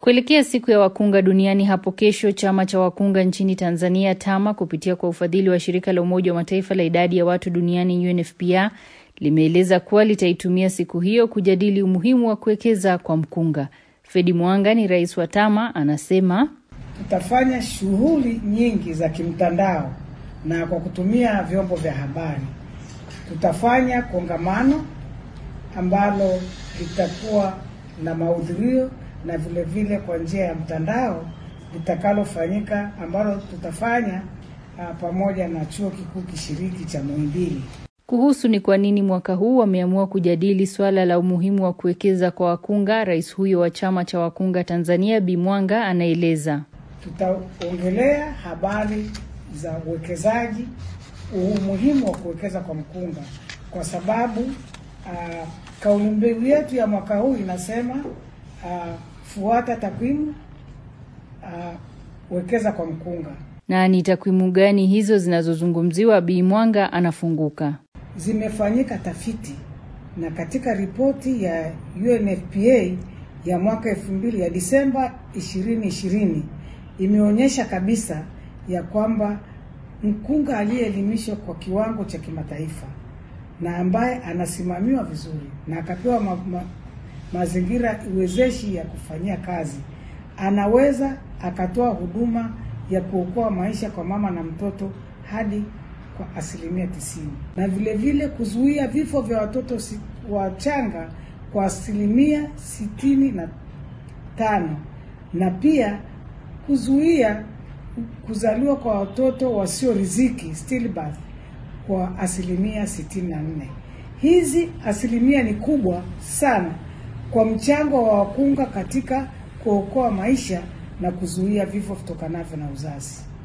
Kuelekea siku ya wakunga duniani hapo kesho, chama cha wakunga nchini Tanzania TAMA kupitia kwa ufadhili wa shirika la Umoja wa Mataifa la idadi ya watu duniani UNFPA limeeleza kuwa litaitumia siku hiyo kujadili umuhimu wa kuwekeza kwa mkunga. Fredi Mwanga ni rais wa TAMA, anasema tutafanya shughuli nyingi za kimtandao na kwa kutumia vyombo vya habari. Tutafanya kongamano ambalo litakuwa na mahudhurio na vile vile kwa njia ya mtandao litakalofanyika ambalo tutafanya uh, pamoja na chuo kikuu kishiriki cha Muhimbili. Kuhusu ni kwa nini mwaka huu wameamua kujadili swala la umuhimu wa kuwekeza kwa wakunga, rais huyo wa chama cha wakunga Tanzania Bi Mwanga anaeleza. Tutaongelea habari za uwekezaji, umuhimu wa kuwekeza kwa mkunga, kwa sababu uh, kauli mbiu yetu ya mwaka huu inasema uh, fuata takwimu, uh, wekeza kwa mkunga. Na ni takwimu gani hizo zinazozungumziwa? Bi Mwanga anafunguka. Zimefanyika tafiti na katika ripoti ya UNFPA ya mwaka elfu mbili ya Disemba 2020 imeonyesha kabisa ya kwamba mkunga aliyeelimishwa kwa kiwango cha kimataifa na ambaye anasimamiwa vizuri na akapewa ma, ma, mazingira uwezeshi ya kufanyia kazi, anaweza akatoa huduma ya kuokoa maisha kwa mama na mtoto hadi kwa asilimia tisini, na vile vile kuzuia vifo vya watoto si, wachanga kwa asilimia sitini na tano na pia kuzuia kuzaliwa kwa watoto wasio riziki stillbirth kwa asilimia sitini na nne. Hizi asilimia ni kubwa sana kwa mchango wa wakunga katika kuokoa maisha na kuzuia vifo vitokanavyo na uzazi.